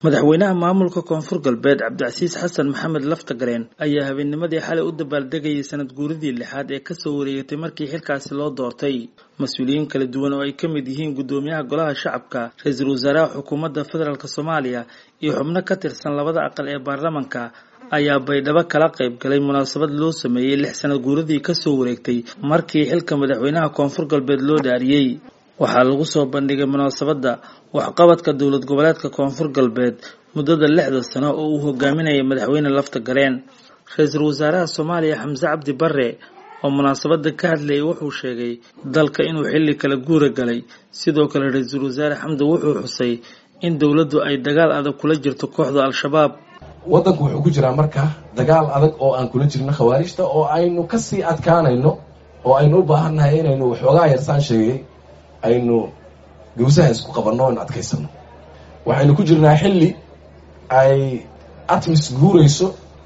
madaxweynaha maamulka koonfur galbeed cabdicasiis xasan maxamed laftagareen ayaa habeennimadii xalay u dabaaldegayay sanad guuridii lixaad ee kasoo wareegatay markii xilkaasi loo doortay mas-uuliyiin kala duwan oo ay ka mid yihiin guddoomiyaha golaha shacabka ra-iisul wasaaraha xukuumadda federaalk soomaaliya iyo xubno ka tirsan labada aqal ee baarlamanka ayaa baydhabo kala qayb galay munaasabad loo sameeyey lix sanad guuradii kasoo wareegtay markii xilka madaxweynaha koonfur galbeed loo dhaariyey waxaa lagu soo bandhigay munaasabadda waxqabadka dowlad goboleedka koonfur galbeed muddada lixda sano oo uu hogaaminayay madaxweyne lafta gareen ra-iisul wasaaraha soomaaliya xamse cabdi bare oo munaasabadda ka hadlayay wuxuu sheegay dalka inuu xilli kala guura galay sidoo kale ra-iisul wasaare xamdi wuxuu xusay in dowladdu ay dagaal adag kula jirto kooxda al-shabaab waddanku wuxuu ku jiraa marka dagaal adag oo aan kula jirno khawaarijta oo aynu kasii adkaanayno oo aynu u baahannahay inaynu waxoogaa yarsaan sheegay aynu gawsaha isku qabanno aynu adkaysano waxaynu ku jirnaa xilli ay atmis guurayso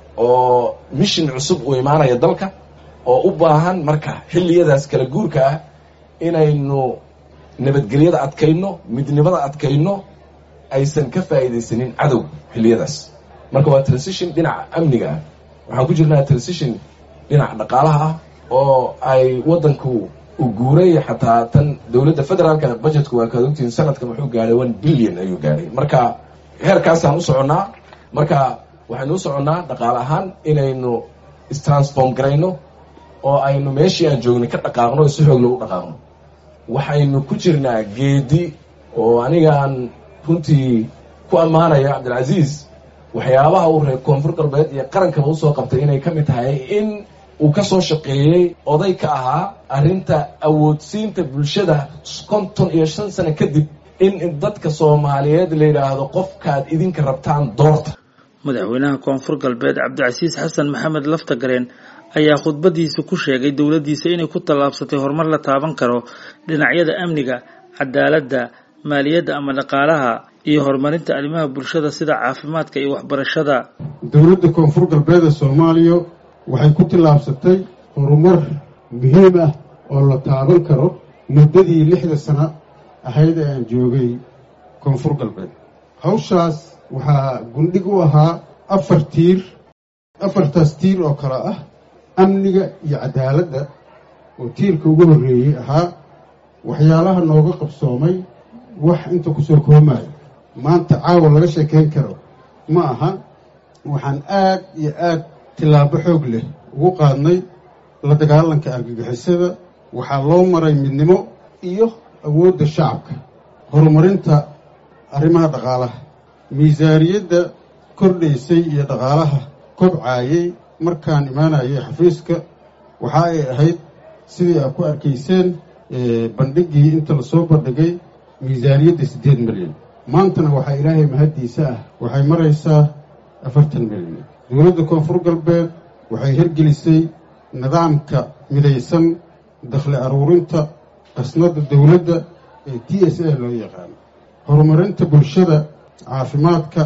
oo mishin cusub uu imaanaya dalka oo u baahan marka xilliyadaas kala guurka ah inaynu nabadgelyada adkayno midnimada adkayno aysan ka faa'iidaysanin cadow xilliyadaas marka waa transition dhinaca amniga ah waxaan ku jirnaa transition dhinaca dhaqaalaha ah oo ay waddanku uu guuray xataa tan dowladda federaalka budgetku waa kaad ogtihiin sanadkan wuxuu gaadhay one billion ayuu gaadhay marka heerkaasaan u soconnaa marka waxaynu u soconnaa dhaqaale ahaan inaynu istransform garayno oo aynu meeshii aan joognay ka dhaqaaqno si xoog lagu dhaqaaqno waxaynu ku jirnaa geedi oo anigaan runtii ku ammaanaya cabdilcasiis waxyaabaha uu reer koonfur galbeed iyo qarankaba usoo qabtay inay ka mid tahay in uu ka soo shaqeeyey oday ka ahaa arrinta awoodsiinta bulshada konton iyo shan sano kadib in dadka soomaaliyeed la yidhaahdo qofkaad idinka rabtaan doorta madaxweynaha koonfur galbeed cabdicasiis xasan maxamed laftagareen ayaa khudbadiisa ku sheegay dowladdiisa inay ku tallaabsatay horumar la taaban karo dhinacyada amniga cadaaladda maaliyadda ama dhaqaalaha iyo horumarinta arrimaha bulshada sida caafimaadka iyo waxbarashada dowladda koonfur galbeed ee soomaaliya waxay ku tillaabsatay horumar muhiim ah oo la taaban karo muddadii lixda sano ahayd ee aan joogay koonfur galbeed hawshaas waxaa gundhig u ahaa afar tiir afartaas tiir oo kale ah amniga iyo cadaaladda oo tiirka ugu horreeyey ahaa waxyaalaha nooga qabsoomay wax inta ku soo koomayo maanta caawa laga sheekayn karo ma aha waxaan aad iyo aad tillaabo xoog leh ugu qaadnay la dagaalanka argagixisada waxaa loo maray midnimo iyo awoodda shacabka horumarinta arrimaha dhaqaalaha miisaaniyadda kordhaysay iyo dhaqaalaha kobcaayay markaan imaanayay xafiiska waxa ay ahayd sidii aad ku arkayseen bandhiggii inta lasoo bandhigay miisaaniyadda siddeed milyan maantana waxaa ilaahay mahaddiisa ah waxay maraysaa afartan milyan dowladda koonfur galbeed waxay hirgelisay nidaamka midaysan dakhli aruurinta qasnadda dowladda ee t s a loo yaqaano horumarinta bulshada caafimaadka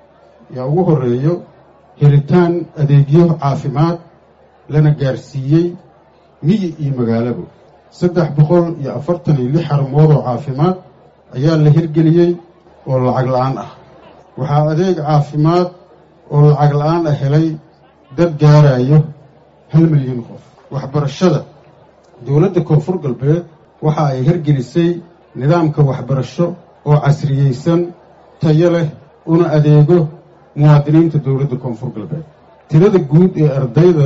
yaa ugu horreeyo helitaan adeegyo caafimaad lana gaarsiiyey miyi iyo magaalaba saddex boqol iyo afartan iyo lix xarumood oo caafimaad ayaa la hirgeliyey oo lacag la-aan ah waxaa adeeg caafimaad oo lacag la-aan ah helay dad gaarayo hal milyan qof waxbarashada dowladda koonfur galbeed waxa ay hirgelisay nidaamka waxbarasho oo casriyeysan tayo leh una adeego muwaadiniinta dowladda koonfur galbeed tirada guud ee ardayda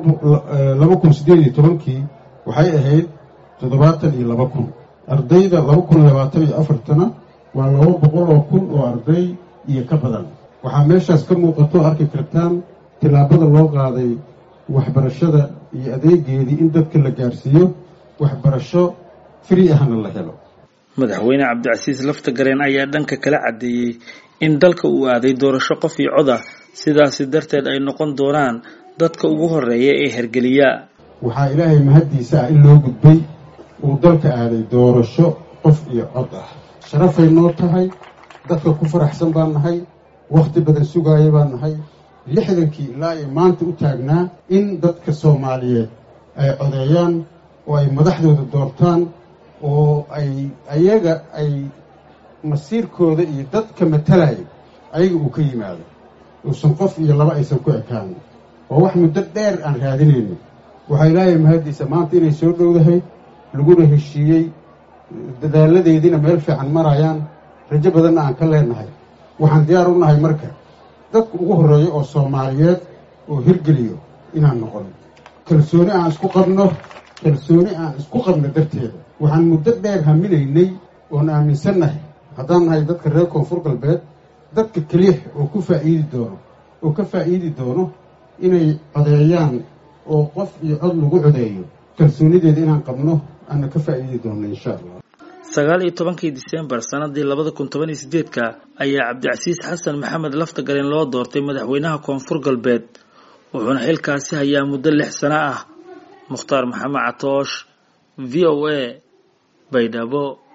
laba kun siddeed iyo tobankii waxay ahayd toddobaatan iyo laba kun ardayda laba kun labaatan iyo afartana waa laba boqol oo kun oo arday iyo ka badan waxaa meeshaas ka muuqato arki kartaan tillaabada loo qaaday waxbarashada iyo adeegeedii in dadka la gaarsiiyo waxbarasho fri ahna la helo madaxweyne cabdicasiis laftagareen ayaa dhanka kala caddeeyey in dalka uu aaday doorasho qof iyo cod ah sidaasi darteed ay noqon doonaan dadka ugu horreeya ee hergeliya waxaa ilaahay mahaddiisa ah in loo gudbay uu dalka aaday doorasho qof iyo cod ah sharafay noo tahay dadka ku faraxsan baan nahay wakhti badan sugaaya baan nahay lixdankii ilaa ay maanta u taagnaa in dadka soomaaliyeed ay codeeyaan oo ay madaxdooda doortaan oo ay ayaga ay masiirkooda iyo dadka matalaya ayaga uu ka yimaado uusan qof iyo laba aysan ku ekaan oo wax muddo dheer aan raadinayno waxaa ilaahay mahaddiisa maanta inay soo dhowdahay laguna heshiiyey dadaaladeediina meel fiican marayaan rajo badanna aan ka leenahay waxaan diyaar u nahay marka dadka ugu horreeya oo soomaaliyeed oo hirgeliyo inaan noqono kalsooni aan isku qabno kalsooni aan isku qabno darteeda waxaan muddo dheer haminaynay oon aaminsannahay haddaan nahay dadka reer koonfur galbeed dadka keliya oo ku faa'iidi doono oo ka faa'iidi doono inay codeeyaan oo qof iyo cod lagu codeeyo kalsoonideeda inaan qabno aana ka faa'iidi doono insha allah sagaal iyo tobankii disembar sanadii labada kun toban iyo sideedka ayaa cabdicasiis xasan maxamed laftagareen loo doortay madaxweynaha koonfur galbeed wuxuuna xilkaasi hayaa muddo lix sano ah mukhtaar maxamed catoosh v o a baydhabo